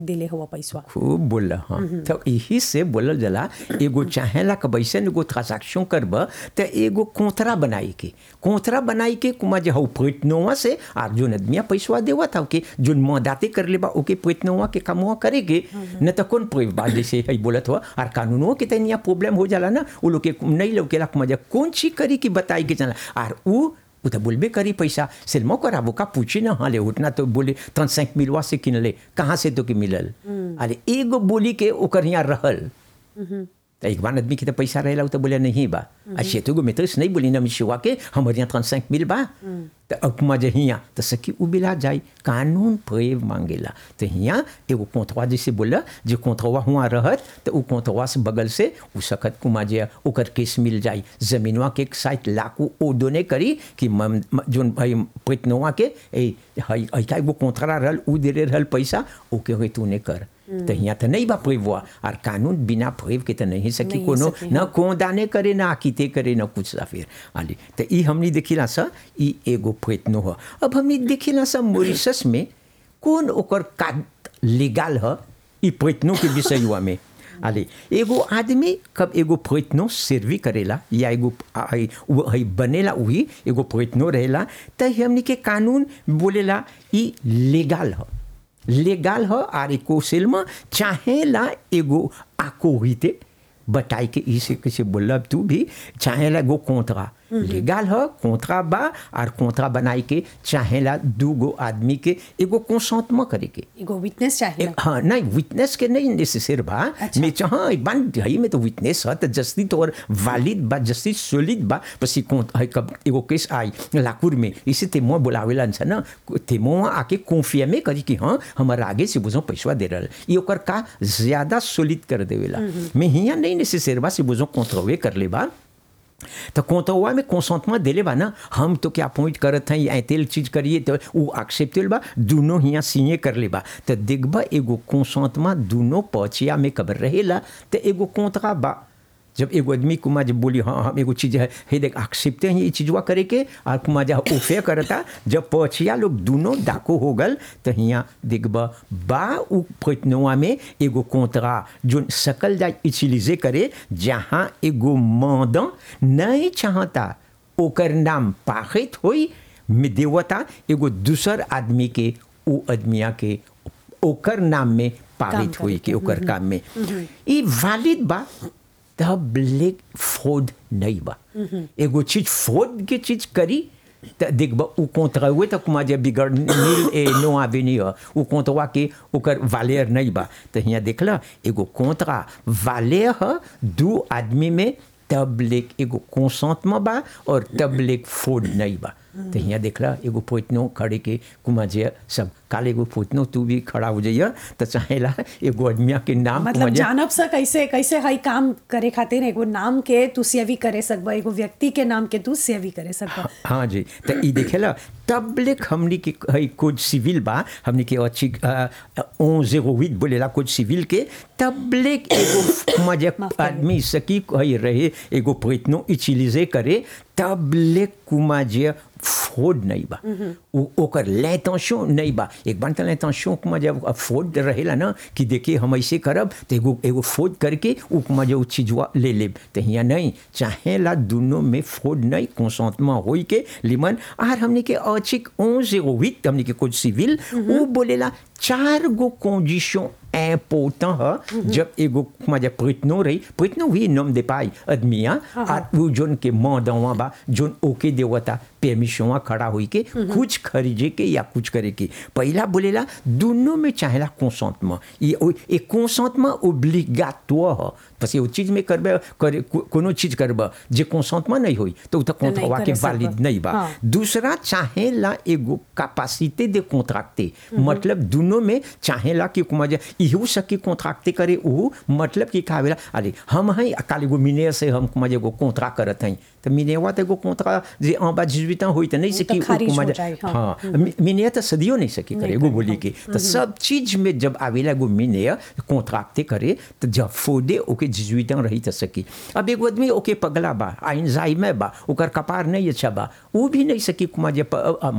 दिले हुआ पैसा खूब बोल हाँ तो यही से बोलल जाला एगो चाहेला कि वैसन एगो ट्रांजैक्शन करब तो एगो कोंथरा बनाई के कोंथरा बनाई के कुमा जे हौ पैतनोवा से आर जोन आदमिया पैसवा देवत हौ के जोन मदाते कर लेबा ओके पैतनोवा के कमवा करे के न तो कौन कोई बात जैसे है बोलत हुआ और कानूनों के तनिया प्रॉब्लम हो जाला ना वो लोग के नहीं लौकेला कुमा जे कौन चीज करी की बताई के चला आर ऊ वो तो बोलबे करी पैसा सिल्मो कराबो का पूछी ना हाँ ले उठना तो बोले तन सैंक मिलवा से किन ले कहाँ से तो के मिलल अरे एगो बोली के ओकर यहाँ रहल तो एक बार आदमी के तो पैसा रहेला उ तो बोले नहीं बा अच्छे तो गो मित्र नहीं बोली ना मिशुआ के हमारे यहाँ तन सैंक मिल बा तो अकुमा जे हियाँ तो सकी उ बिला जाई कानून प्रेव मांगेला तो हियाँ एगो कोंथवा जैसे बोला जे कोंथवा हुआ रहत तो उ कोंथवा से बगल से उ सकत कुमा जे ओकर केस मिल जाई जमीनवा के साथ लाकू ओ दोने करी कि मम- म- जोन भाई पैतनवा के ए हई ऐका एगो कोंथरा रहल उ दे रहल पैसा ओके होई तूने कर तो हियाँ तो नहीं बा प्रेववा और कानून बिना प्रेव के तो नहीं सकी नहीं कोनो सकी, न कोदाने करे न आकिते करे न कुछ सा फिर आली तो ई हमनी देखिला सा ई एगो प्रयत्न हो अब हमनी देखिला सा मॉरिशस में कौन ओकर का लीगल ह ई प्रयत्नों के विषयवा में आले एगो आदमी कब एगो प्रयत्नो सर्वी करेला या एगो आ- हई उ- हई बनेला वही एगो प्रयत्नो रहेला त हमनी के कानून बोलेला ई लीगल ह लेगाल ह आर एको सेलमा चाहेला एगो आकोहिते बताई के इसे कैसे बोलब तू भी चाहेला एगो कोंतरा लेगाल ह कोंतरा बा और कोंतरा बनाई के चाहेला दूगो आदमी के एगो कंसंतमा करे के एगो विटनेस चाहिए एक- हाँ नहीं विटनेस के नहीं नेसेसर बा अच्छा। मैं चाह बन हई में तो विटनेस है तो जस्ती तो और वालिद बा जस्ती सोलिद बा पसी कौन है कब एगो केस आई लाकुर में इसे तेमो बुलावेला छ ना तेमो आके कॉन्फियमे करी कि हाँ हमारा आगे से बुझो पैसा दे रहल ये ओकर का ज्यादा सोलिद कर देवेला मैं हिया नहीं नेसेसर बा से बुझो कॉन्ट्रोवे कर ले बा तो कोंतवा में कंसंटमेंट देले बा ना हम तो क्या पॉइंट करत हैं ये तेल चीज करिए तो वो एक्सेप्टेबल बा दोनों हियाँ सिए कर ले बा तो देखबा एगो कंसंटमेंट दोनों पचिया में कबर रहेला तो एगो कोंतरा बा जब एगो आदमी कुमा जब बोली हाँ हम एगो चीज है हे देख एक्सेप्टे हैं ये चीजवा करे के और कुमा जा ओफे करता जब पचिया लोग दोनों डाको हो गल तो हियाँ देखबा बा उ प्रयत्नवा में एगो कोंतरा जो सकल जा इचिलिजे करे जहाँ एगो मदन नहीं चाहता ओकर नाम पाखित होई में देवता एगो दूसर आदमी के ओ आदमिया के ओकर नाम में पारित करे होई के, के ओकर काम में ई वालिद बा तब लेक फ्रॉड नहीं बा एगो चीज फ्रॉड के चीज करी त देखबा उ कोंतरा हुए त कुमा जे बिगड़ नील ए नो आवेनी ह उ कोंतवा के ओकर वालेर नहीं बा त हियाँ देखला एगो कोंतरा वालेर ह दू आदमी में तब लेक एगो कंसंटमेंट बा और तब लेक फ्रॉड नहीं बा तो हियाँ देखला एगो पोतनो खड़े के कुमा जे सब काल एगो पोतनो तू भी खड़ा हो जाइए तो चाहेला एगो आदमिया के नाम मतलब कुमा जे- जानब सा कैसे कैसे हई काम करे खातिर एगो नाम के तू सेवी करे सकबा एगो व्यक्ति के नाम के तू सेवी करे सकबा हाँ जी तो ई देखेला तब लेक हमनी के है कोड सिविल बा हमनी के अच्छी ओ जेरो हुit बोलेला कोड सिविल के तब लेक एगो मजे माफ करिए। आदमी सकी है रहे एगो प्रयत्नो इचिलिजे करे तब लेक कुमा जे फ्रॉड नहीं बा उ ओकर l'intention नहीं बा एक बार तो l'intention कुमा जब फ्रॉड रहेला ना कि देखिए हम ऐसे करब तो एगो एगो फ्रॉड करके उ कुमा जे उ चीजवा ले लेब तो हियाँ नहीं चाहेला दोनों में फ्रॉड नहीं कंसंटमेंट होई के लिमन आर हमने के औचिक 11 08 हमने के कोड सिविल उ बोलेला चार गो कंडीशन इम्पोर्टेंट है जब एगो कुमा जब प्रयत्नो रही प्रयत्नो हुई नम दे पाई आदमिया आर उ जोन के मदवा बा जोन ओके देवता परमिशनवा खड़ा हुई के कुछ खरीदे के या कुछ करे के पहला बोलेला दोनों में चाहेला कंसंटमेंट ये ओ- एक कंसंटमेंट ओब्लिगाटोर है parce वो चीज में करबे करे को- कोनो चीज करबे जे कंसंटमेंट नहीं होई तो उ तो नहीं कॉन्ट्रवा के करे सकबा। वैलिड नहीं बा हाँ। दूसरा चाहेला एगो कैपेसिटी दे कॉन्ट्रैक्टे मतलब दोनों में चाहेला कि कुमा जे इहो सकी कॉन्ट्रैक्टे करे उ मतलब कि कावेला अरे हम हैं अकाल एगो मिने से हम कुमा जे एगो कॉन्ट्रैक्ट करत हैं तो मिनेवा तो एगो कॉन्ट्रैक्ट जे en bas de 18 ans होई त नहीं तो सकी उ खारिज कुमा हो जे जाए, हाँ। हाँ मि- मिने तो सदियों नहीं सकी करे नहीं एगो करे, बोली के तो सब चीज में जब आवेला एगो मिने कॉन्ट्रैक्टे करे तो जब फोदे ओके 18 ans रही त सकी अब एगो आदमी ओके पगला बा आइंजाइमे बा ओकर कपार नहीं अच्छा बा वो भी नहीं सकी कुमा जे प- अ-